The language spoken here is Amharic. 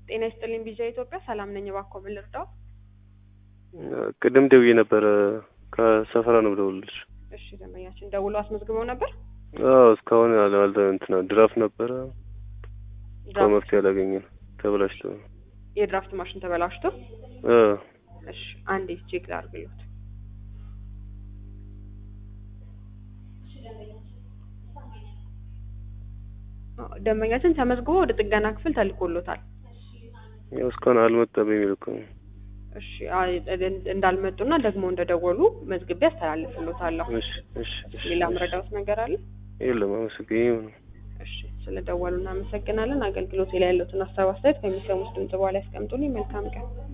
ጤና ይስጥልኝ ቢዣ ኢትዮጵያ ሰላም ነኝ። እባክዎ ምን ልርዳው? ቅድም ደውዬ ነበረ ከሰፈራ ነው ብለውልሽ። እሺ ደንበኛችን ደውሎ አስመዝግበው ነበር። አዎ እስካሁን ያለ አልተ እንትና ድራፍት ነበረ ድራፍት- መፍትሄ አላገኘን ተበላሽቶ የድራፍት ማሽን ተበላሽቶ። እ እሺ አንዴ ቼክ ላድርግሎት። አዎ፣ ደንበኛችን ተመዝግቦ ወደ ጥገና ክፍል ተልኮሎታል። ያው እስካሁን አልመጣም የሚል እኮ ነው። እሺ አይ፣ እንዳልመጡና ደግሞ እንደደወሉ መዝግቤ አስተላልፍሎታለሁ። እሺ እሺ እሺ ሌላ ምረዳውት ነገር አለ? የለም አመሰግኝ ነው እሺ ስለደወሉ እናመሰግናለን። አገልግሎት ላይ ያለውን ሀሳብ አስተያየት ከሚሰሙት ድምጽ በኋላ ያስቀምጡልኝ። መልካም ቀን።